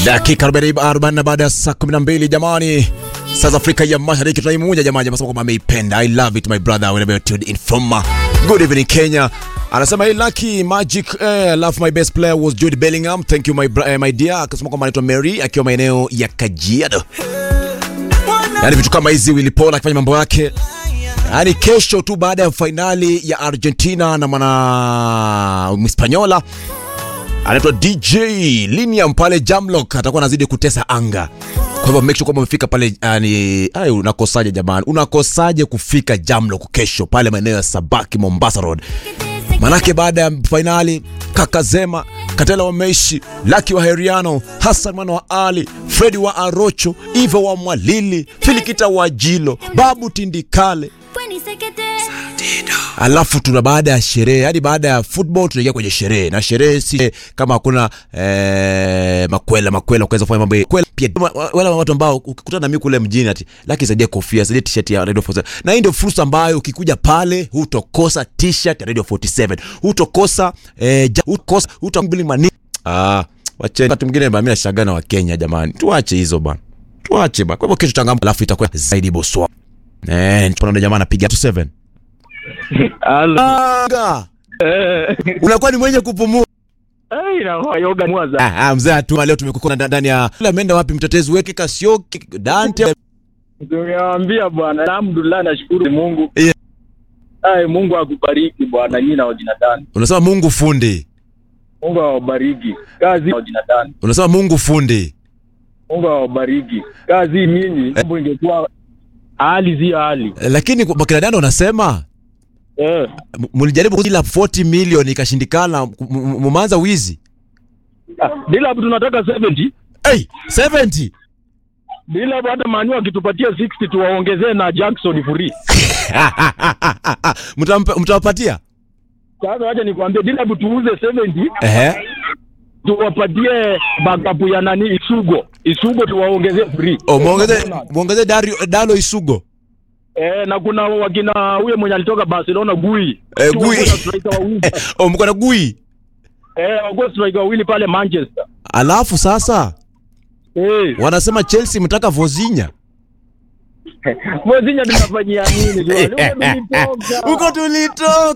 Dakika 40 baada ya saa 12 jamani. South Africa ya Mashariki tunaimuja jamani, anasema kwamba ameipenda. I love it my brother whenever you tuned in from uh, Good evening Kenya. Anasema hey Lucky Magic eh, love my best player was Jude Bellingham. Thank you my, bra- eh, my dear. Akasema kwamba anaitwa Mary akiwa maeneo ya Kajiado. Yaani vitu kama hizi Willy Paul akifanya mambo yake. Yaani kesho tu baada ya fainali ya Argentina na mwana Mhispanyola anaitwa DJ Liniam pale Jamlock atakuwa anazidi kutesa anga. Kwa hivyo make sure kwamba umefika pale yani, ay, unakosaje jamani? Unakosaje kufika Jamlock kesho pale maeneo ya Sabaki Mombasa Road? Manake baada ya fainali kaka Zema, Katela wa Meishi, Laki wa Heriano, Hassan mwana wa Ali, Fredi wa Arocho, Ivo wa Mwalili, Filikita wa Jilo, Babu Tindikale, alafu tuna baada ya sherehe hadi baada ya football tunaingia kwenye sherehe na sherehe si kama hakuna eh, makwela makwela kuweza kufanya mambo ya- kwela pia wa- wa- wale watu ambao ukikutana na mimi kule mjini ati laki saidia kofia saidia t-shirt ya Radio 47 na hii ndio fursa ambayo ukikuja pale hutokosa t-shirt ya Radio 47 hutokosa eh, ja- hutokosa hutombili mani ah wache wakati mwingine mimi nashagana wa Kenya jamani tuache hizo bana tuache bana kwa hivyo kesho changamoto alafu itakuwa zaidi boswa eh tunaona jamaa anapiga 27 Halo. Anga. Eh, unakuwa ni mwenye kupumua. eh, inakuwa yoga mwaza. Ah, ah, mzee atuma leo tumekukona nda- ndani ya Ila ameenda wapi mtetezi weke Kasioki Dante Tumewaambia bwana, alhamdulillah, nashukuru Mungu. Yeah. Ai, Mungu akubariki bwana, nyinyi na wajina dani. unasema Mungu fundi, Mungu awabariki kazi na wajina dani. unasema Mungu fundi. Mungu awabariki kazi. Mimi mambo ingekuwa hali zi hali Eh, Lakini kwa kina Dando unasema eh, m- mlijaribu kila 40 milioni ikashindikana, m- m- mumeanza wizi. ah, bila hapo tunataka 70 Hey, 70 bila hapo hata manu akitupatia 60 tuwaongezee na Jackson free. Mtampa- mtawapatia Sasa wacha nikwambie, bila hapo tuuze 70 ehe, tuwapatie backup ya nani Isugo, Isugo tuwaongezee free. oh, muongeze muongeze Dario Dalo Isugo Eh, na kuna wakina huyo mwenye alitoka Barcelona Gui. Eh, Sio Gui. kuna striker wawili. oh, mko na gui. Eh, wako striker wawili pale Manchester. Alafu sasa Eh, wanasema Chelsea mtaka Vozinha Mwezinya tunafanyia nini? Huko tulitoka. huko tulitoka